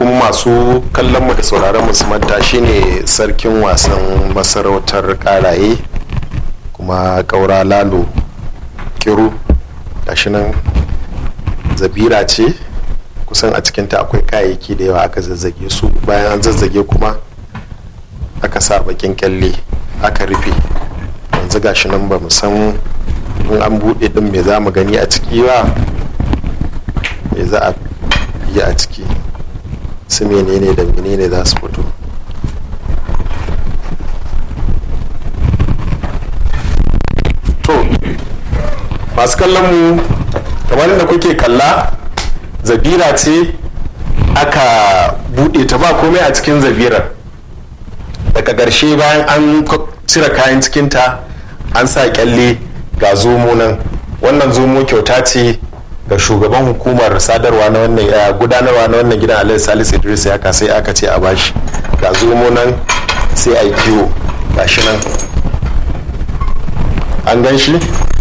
kuma masu kallon mu da sauraron mu su manta shine sarkin wasan masarautar karaye kuma kaura lalo kiru gashi nan zabira ce kusan a cikinta akwai kayayyaki da yawa aka zazzage su bayan an zazzage kuma aka sa bakin kyalle aka rufe yanzu gashi nan ba san in an buɗe ɗin me za mu gani a ciki ba me za a yi a ciki su menene da menene za su fito to masu kallon mu kamar da kuke kalla zabira ce aka buɗe ta ba komai a cikin zabirar daga ƙarshe bayan an cire kayan cikinta an sa kyalle ga zomo nan wannan zomo kyauta ce ga shugaban hukumar sadarwa na wannan gudanarwa na wannan gidan alayhi salis idris ya sai aka ce a bashi ga zomo nan sai a yi kiwo gashi nan an gan shi